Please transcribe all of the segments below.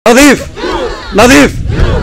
nadiif nadiif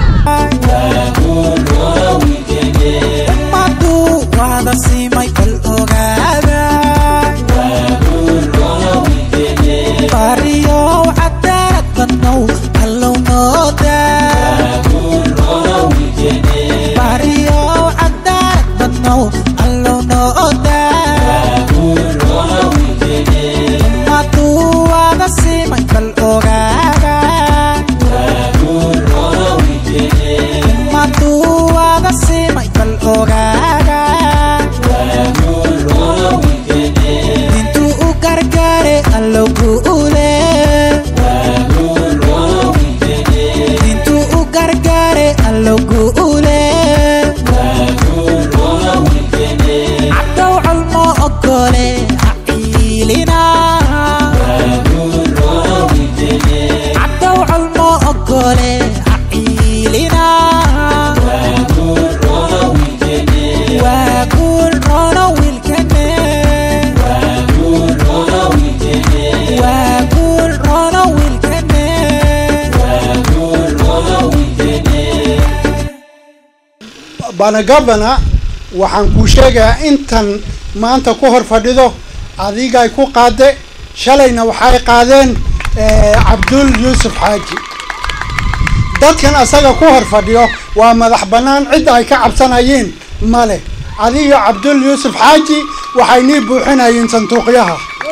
banagabana waxaan kuu sheegayaa intan maanta ku hor fadhido adigay ku qaade shalayna waxay qaadeen cabdul yuusuf xaaji dadkan asaga ku hor fadhiyo waa madax bannaan cidda ay ka cabsanayeen male adiga cabdul yuusuf xaaji waxay nii buuxinayeen sanduuqyaha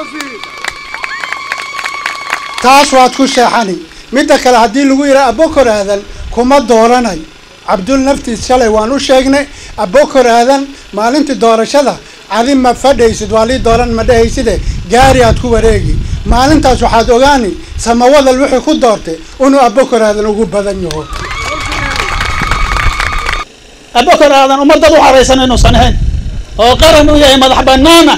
taas waad ku sheexani midda kale haddii lagu yidhaha abokor aadan kuma dooranay cabdul naftiis shalay waan u sheegnay abokor aadan maalintii doorashada adi ma fadhaysid waa lii dooran ma dhahayside gaari aad ku wareegi maalintaas waxaad ogaani samawadal wixii ku doortay inuu abokor aadan ugu badan yaho abokor aadan ummadad u haraysan inuusan ahayn oo qaran u yahay madax banaana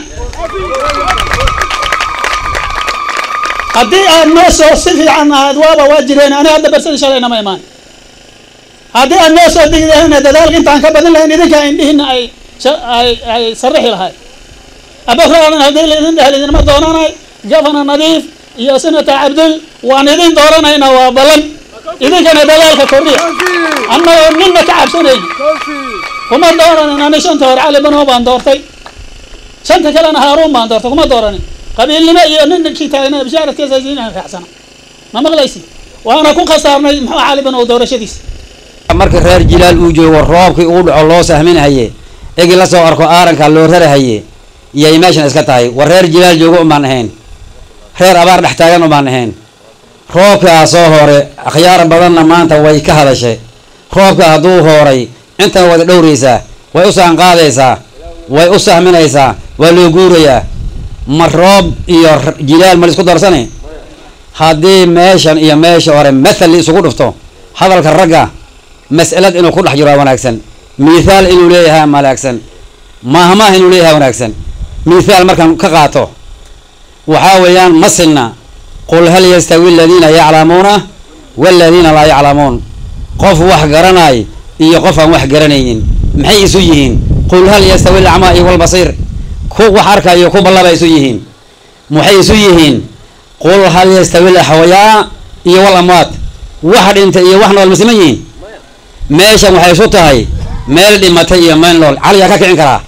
haddii aad noo soo si fiican ahayd waaba waa jireen ani hadda bersadi shalayna ma imaan haddii aad noo soo digi lahayna dadaalka intaan ka badin lahayn idinka indhihiina ay ay ay sarixi lahayd abokraadan haddii laidin dhehel idinma doonanay gafana nadiif iyo senator cabdul waan idin dooranayna waa ballan idinkana dadaalka kordhiya annagoo ninna ka cabsanayn kuma dooranin ani shanta hore cali bano baan doortay shanta kalena haaruun baan doortay kuma dooranin qabiilnimo iyo ninkii taagna bishaaradkiisa diinaha raacsana ma maqlaysi waana ku khasaarnay muxuu cali bano doorashadiisa marka reer jilaal uu joogo roobkii uu dhaco loo sahminahaye egi la soo arko aaranka loo rarahaye iyay meeshan iska tahay war reer jilaal joogo umaan ahayn reer abaar dhex taagan umaan ahayn roobkaa soo hore akhyaar badanna maanta way ka hadashay roobka hadduu hooray intan wada dhowraysaa way u saanqaadaysaa way u sahminaysaa waa loo guurayaa ma roob iyo jilaal ma la isku darsani haddii meeshan iyo meesha hore mathal la isugu dhufto hadalka ragga mas'alad inuu ku dhex jiro wanaagsan mithaal inuu leeyahay wanaagsan maahmaah inuu leeyahay wanaagsan mithaal markaan ka qaato waxaa weeyaan ma sinna qul hal yastawi aladiina yaclamuuna waladiina laa yaclamuun qof wax garanay iyo qof aan wax garanaynin maxay isu yihiin qul hal yastawi alacmaa iyo walbasiir ku wax arkayo ku ballaba isu yihiin maxay isu yihiin qul hal yastawi alaxwayaa iyo wal amwaat wax dhintay iyo wax nool ma siman yihiin meeshan waxay isu tahay meel dhimatay iyo meel nool caliyaa ka kicin karaa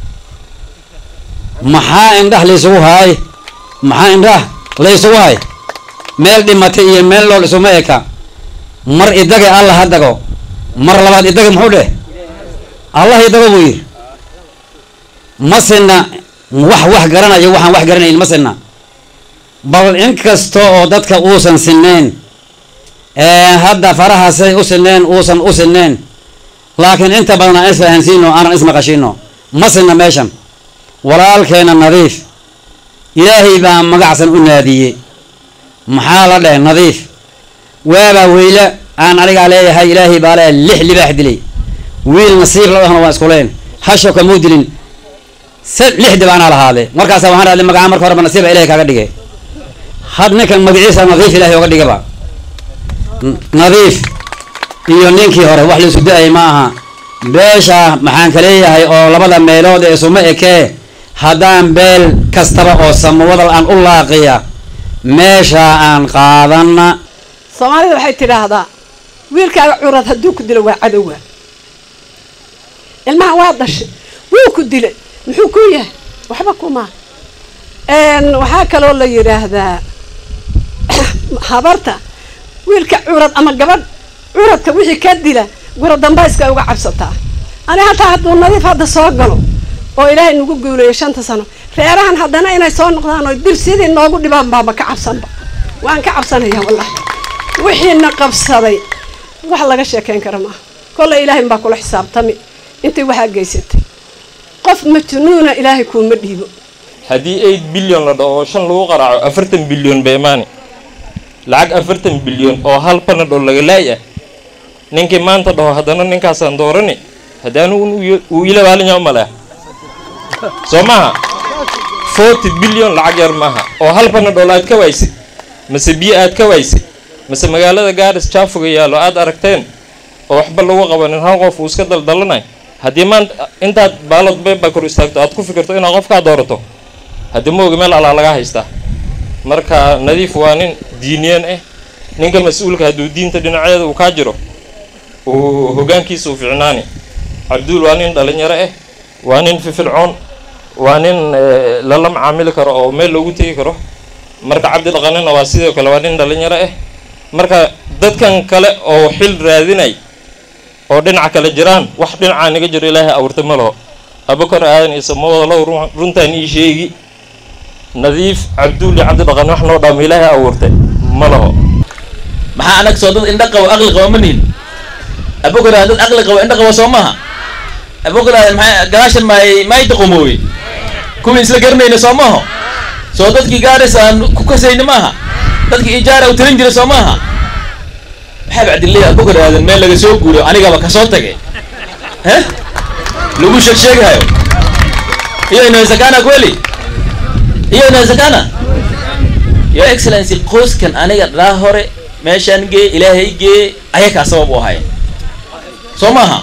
maxaa indhah laysugu haay maxaa indhah laysugu hay meel dhimatay iyo meel nool isuma eka mar idaga allah ha dago mar labaad idaga muxuu dheh allah idago buu yidhi ma sinna wax wax garanayo waxaan wax garanayn ma sinna bal inkasta oo dadka uusan sinnayn hadda farahaasay u sineen uusan u sineen laakiin inta badan aan isfahansiino aanan ismaqashino ma sinna meeshan walaalkeena nadiif ilaahay baa magacsan u naadiyey maxaa la dheh nadiif waabaa weyle aan anigaa leeyahay ilaahay baa le lix libaax dilay wiil nasiib la dhahna waan iskuleen hasho kamuu dilin se lix dib anaa lahaade markaasa waxaan raadlay magaca marka horeba nasiiba ilahay kaaga dhigay had ninkan magaciisa nadiif ilahay oga dhigaba nadiif iyo ninkii hore wax laisu da-ay ma aha beesha maxaan ka leeyahay oo labada meelood ee isuma ekee haddaan beel kastaba oo samawadal aan u laaqiya meeshaa aan qaadana soomaalida waxay tidhaahdaa wiilkaaga curad hadduu ku dilo waa cadowga ilmaha waa dhashay wuu ku dilay muxuu ku yahay waxba kuma waxaa kaloo la yidhaahdaa habarta wiilka curad ama gabadh curadka wixii ka dila gura dambayska uga cabsataa ani hataa hadduu nadiif hadda soo galo oo ilaahay nagu guuleeyo shanta sano reerahan haddana inay soo noqdaan oo dib sidii noogu dhibaan baaba ka cabsanba waan ka cabsanaya wallahi wixiina qabsaday wax laga sheekeyn kara maaha kolley ilaahay baa kula xisaabtami intii waxaa geysatay qof majnuuna ilaahay kuuma dhiibo haddii eight billion la dhaho oo shan lagu qaraaco afartan bilyan ba imaani lacag afartan bilyan oo hal panad oo laga laay ah ninkii maanta dhaho haddana ninkaasaan doorani haddii anigu uu ila waalinyaa umaleh soo maaha forty billion lacag yar maaha oo hal panadol aad ka waysid mase biyo aad ka waysid mase magaalada gaaris jaafuga yaallo aad aragteen oo waxba lagu qabanin hal qof uu iska daldalanay haddii maanta intaad baalod beeba kor istaagto aad ku fikirto inaad qofkaa doorato haddii ma oga meel alaa laga haystaa marka nadiif waa nin diiniyan ah ninka mas-uulka hadduu diinta dhinaceeda uu kaa jiro uu hoggaankiisa u ficnaani cabduul waa nin dhalinyaro ah waa nin fifilcoon waa nin lala macaamili karo oo meel loogu tegi karo marka cabdi dhaqanina waa sidoo kale waa nin dhalinyaro ah marka dadkan kale oo xil raadinay oo dhinaca kale jiraan wax dhinacaa naga jiro ilaahay abuurtay ma laho abakor aadan iyo samawada low runtaan ii sheegi nadiif cabduul iyo cabdi dhaqan wax noo dhaamo ilaahay abuurtay ma laho maxaa anag soo dad indha qabo aqli qabo ma nihin abokor aadan dad aqli qabo indha qabo soo maaha abokor aadan maxay gadaashan maay maay daqumooye kuwii isla garanayna soo maaho soo dadkii gaaris aan ku kasayni maaha dadkii ijaara u tirin jiray soo maaha maxaa bacdiley abokor aadan meel laga soo guuro anigaba kasoo tagay he lagu sheeg sheegahayo iyo inawezekana kweli iyo inawezekana your excellency qoyskan aniga dhaa hore meeshaan gee ilaahay gee ayakaa sabab u ahay soo maaha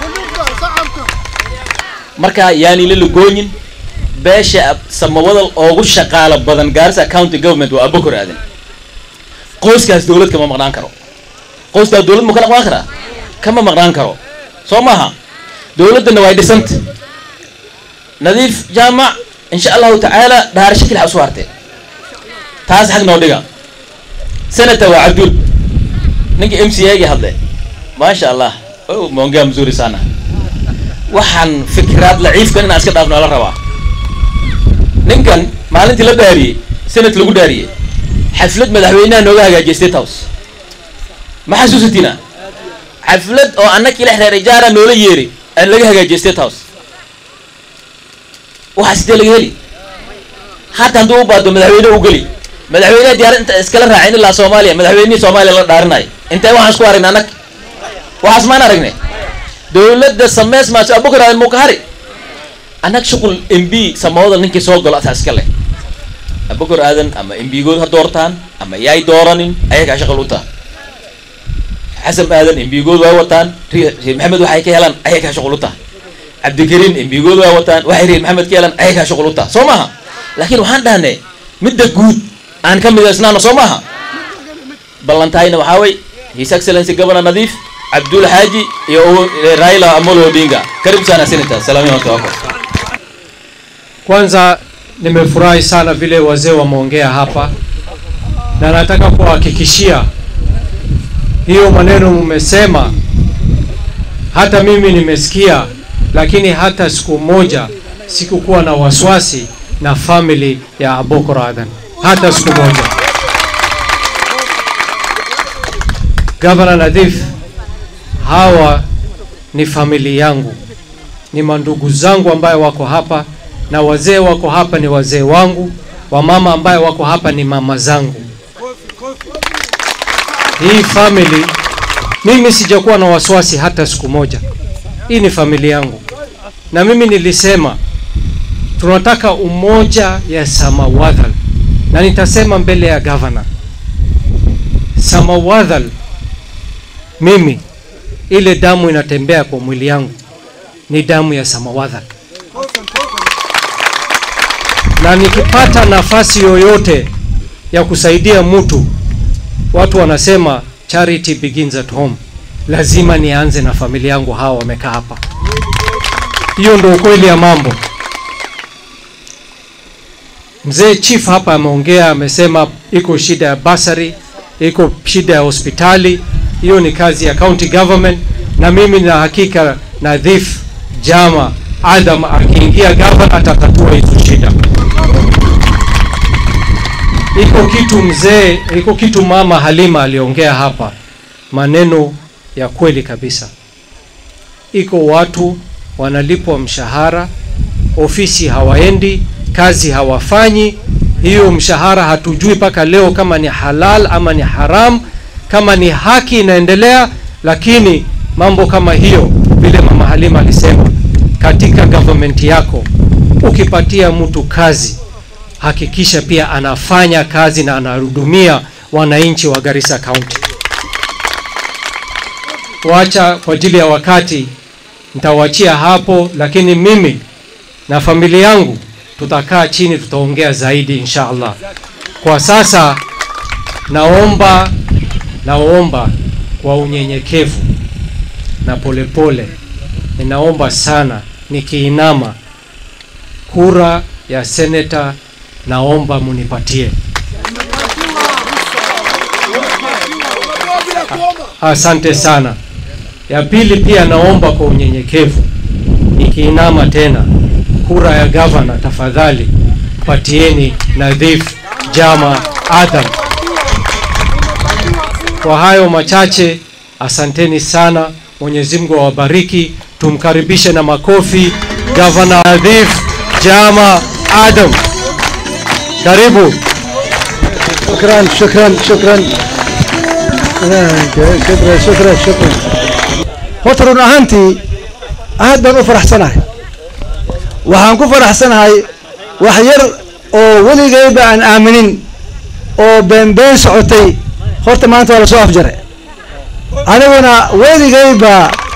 marka yaani la lagooyin beesha samawadal oogu shaqaalo badan gaarisa county government waa abokor aadan qoyskaas dawlad kama maqnaan karo qoyskaa dawlad ma ka maqnaan karaa kama maqnaan karo soo maaha dawladdana way dhisanta nadiif jaamac insha allahu tacaala dhaarasho kelixa usu hartee taas xag noo dhiga senator waa cabduul ninkii m c a gii hadle maasha allah o mongaa mzuri sana waxaan fikraad laciifkan inaan iska dhaafno la rabaa ninkan maalintii la dhaariyey senat lagu dhaariyey xaflad madaxweynaha nooga hagaajiyay state house ma xasuusatina xaflad oo annakii lex reer ijaara noola yeeri aan laga hagaajiyay state house waxaa sidee laga heli hata hadduu u baado madaxweyne u geli madaxweyneha diyaarad inta iskala raacin ilaa soomaaliya madaxweynihii soomaaliya la dhaarinayo intee waxaan isku aragnay anag waxaas maan aragnay dawladda sameys maaso abukar aadan muu ka hari anag shuqul m b samawadal ninkii soo galo asaa iska leh abukar aadan ama m b good ha doortaan ama yaay dooranin ayagaa shaqal u taha xasan aadan m b good waa wataan reer maxamed waxay ka helaan ayagaa shaqal u taha cabdikariim m b good waa wataan waxay reer maxamed ka helaan ayagaa shaqal u taha soo maaha laakiin waxaan dhahnay midda guud aan ka midaysnaano soo maaha ballantahayna waxaa way his excellency governor nadiif abdul haji iyo raila amolo odinga karibu sana senator salamu alaykum Kwanza nimefurahi sana vile wazee wameongea hapa, na nataka kuhakikishia hiyo maneno mmesema, hata mimi nimesikia, lakini hata siku moja sikukuwa na wasiwasi na family ya Abokor Adan, hata siku moja. Gavana Nadhif, hawa ni famili yangu, ni mandugu zangu ambayo wako hapa na wazee wako hapa ni wazee wangu, wamama ambayo wako hapa ni mama zangu. Hii family mimi sijakuwa na wasiwasi hata siku moja. Hii ni familia yangu, na mimi nilisema tunataka umoja ya Samawadhal, na nitasema mbele ya gavana Samawadhal, mimi ile damu inatembea kwa mwili yangu ni damu ya Samawadhal na nikipata nafasi yoyote ya kusaidia mtu watu wanasema charity begins at home. Lazima nianze na familia yangu, hawa wamekaa hapa. Hiyo ndio ukweli ya mambo. Mzee chief hapa ameongea, amesema iko shida ya basari, iko shida ya hospitali. Hiyo ni kazi ya county government, na mimi na hakika Nadhif Jama Adam akiingia gavana atatatua hizo shida. Iko kitu mzee, iko kitu mama Halima aliongea hapa, maneno ya kweli kabisa. Iko watu wanalipwa mshahara, ofisi hawaendi, kazi hawafanyi. Hiyo mshahara hatujui mpaka leo kama ni halal ama ni haram, kama ni haki inaendelea. Lakini mambo kama hiyo, vile mama Halima alisema, katika government yako ukipatia mtu kazi, hakikisha pia anafanya kazi na anahudumia wananchi wa Garissa County. Wacha kwa ajili ya wakati nitawachia hapo, lakini mimi na familia yangu tutakaa chini, tutaongea zaidi insha Allah. Kwa sasa naomba naomba kwa unyenyekevu na polepole, ninaomba sana, nikiinama, kura ya seneta naomba munipatie. Asante sana. Ya pili pia naomba kwa unyenyekevu, nikiinama tena, kura ya gavana tafadhali patieni Nadhif Jama Adam. Kwa hayo machache, asanteni sana. Mwenyezi Mungu awabariki. Tumkaribishe na makofi gavana Nadhif Jama Adam. Karibu. شكرا شكرا شكرا شكرا شكرا شكرا horta run ahaantii aad baan u faraxsanahay waxaan ku faraxsanahay wax yar oo weligayba aan aaminin oo beenbeen socotay horta maanta waa lasoo afjaray aniguna weligayba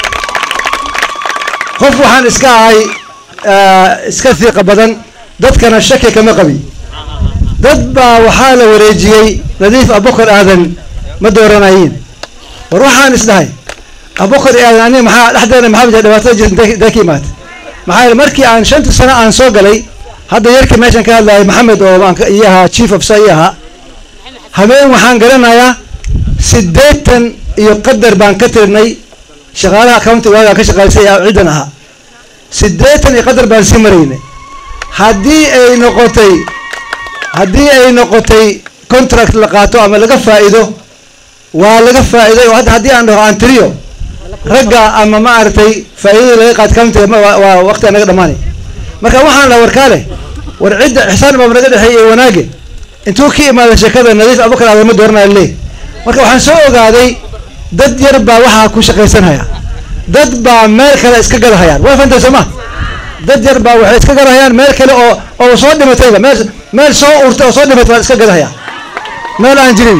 qof waxaan iska ahay iska fiiqa badan dadkana shaki kama qabi dad baa waxaa la wareejiyey nadiif abukar aadan ma dooranayiin war waxaan isdhahay abukar aadan aniga maxaa dhexdeena maxaa jira dhibaatada jirta intee ka imaatay maxaa yeele markii aan shanta sano aan soo galay hadda yarkii meeshan ka hadlayay maxamed oo aan iyo ahaa chief officer iyo ahaa habeen waxaan garanayaa siddeetan iyo qadar baan ka tirnay shaqaalaha county waagaan ka shaqaysay ciddan ahaa siddeetan iyo qadar baan sii maraynay haddii ay noqotay haddii ay noqotay contract la qaato ama laga faa'iido waa laga faa'iiday oo hadda haddii aan dhaho aan tiriyo ragga ama ma aragtay faa'iidada laga qaad countiga waa waqti anaga dhamaanay marka waxaan dhaha warkaale war cidda ixsaan baa naga dhexeeyay iyo wanaage intuu ka imaada sheekada nadiif abukar aadan ma dooranaya le marka waxaan soo ogaaday dad yar baa waxaa ku shaqaysanhaya dad baa meel kale iska gadahayaan waa fantay soo ma dad yar baa waxay iska gadahayaan meel kale oo oo soo dhimatayba meel meel soo urtay oo soo dhimatay baa iska gadahaya meel aan jirin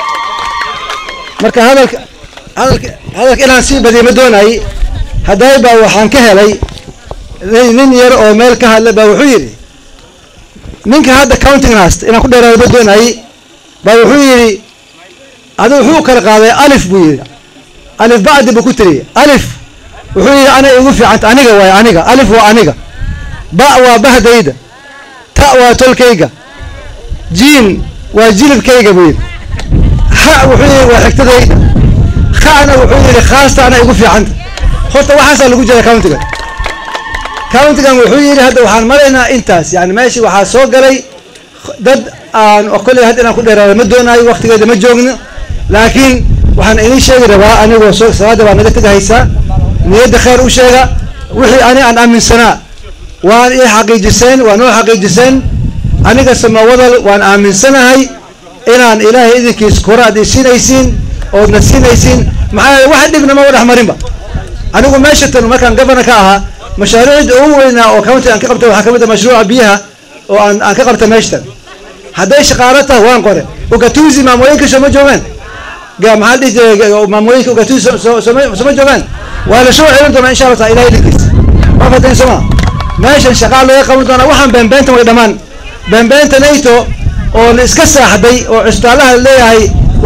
marka hadalka hadalka hadalka inaan sii badiyo ma doonayay hadday baa waxaan ka helay nin yar oo meel ka hadlay baa wuxuu yidhi ninka hadda counting haysta inaan ku dheeraado ma doonayay baa wuxuu yidhi adigu wuxuu kala qaaday alif buu yidhi alif bacdi buu ku tiriyay alif wuxuu yidhi ana igu fiicanta aniga waay aniga alif waa aniga ba waa bahdayda ta waa tolkayga jiin waa jilibkayga buu yidhi ha wuxuu yidhi waa xigtadayda khana wuxuu yidhi khaasta ana igu fiicanta horta waxaasaa lagu jira countigan countigan wuxuu yidhi hadda waxaan maraynaa intaas yani meeshii waxaa soo galay dad aan kolley hadda inaan ku dheeraado ma doonaayo waktigeeda ma joogno laakiin waxaan idin sheegi rabaa anigoo soo salaada baa naga tegahaysaa niyadda khayr u sheega wixii ani aan aaminsanaa waan ii xaqiijiseen waan oo xaqiijiseen aniga samawadal waan aaminsanahay inaan ilaahay idinkiis kora ad siinaysiin oodna siinaysiin maxaa yeele wax dhibna ma dhex marinba anigu meesha tan markaan governor ka ahaa mashaariicda ugu weynaa oo county aan ka qabtay waxaa kamid ah mashruuca biyaha oo aan aan ka qabtay meeshatan hadday shaqaalo tahay waan qore ugatuzi maamooyinka sooma joogaan ga maxaa dhihi jiray maamooyinka ugatuzi sooma joogaan waa la soo celin doonaa insha allah taala ilahay idinkiis waa fatayn sooma meeshan shaqaa laga qaban doonaa waxaan beenbeentan way dhammaan beenbeenta nato oo la iska saaxday oo cusbitaalaha leeyahay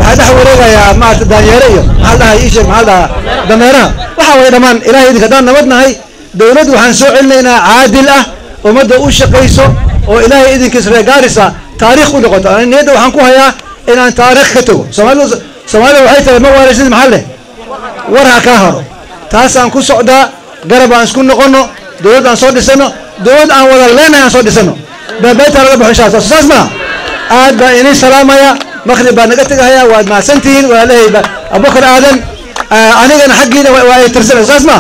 waxaa dhex wareegayaa maarata daanyeere iyo maxaa dhahay ii sheeg maxaa dhahaa dameeraha waxa way dhammaan ilahay idinka haddaan nabad nahay dowladdu waxaan soo celinaynaa caadil ah ummadda u shaqayso oo ilaahay idinkiis reegaarisa taariikh u noqoto ani niyadda waxaan ku hayaa inaan taariikh ka tago soomaalidu soomaalida waxay tahay ma waaraysid maxaa leh war ha kaa haro taasaan ku socdaa garab aan isku noqono dowladd aan soo dhisano dowladd aan wada leenahay aan soo dhisano baabeetaa laga baxo insha allah saas maa aad baan idin salaamaya maqrib baa naga tegahaya waad mahadsantihiin walaalahayba abubakar aadan anigana xaggiina waa ay tirsanay saas maa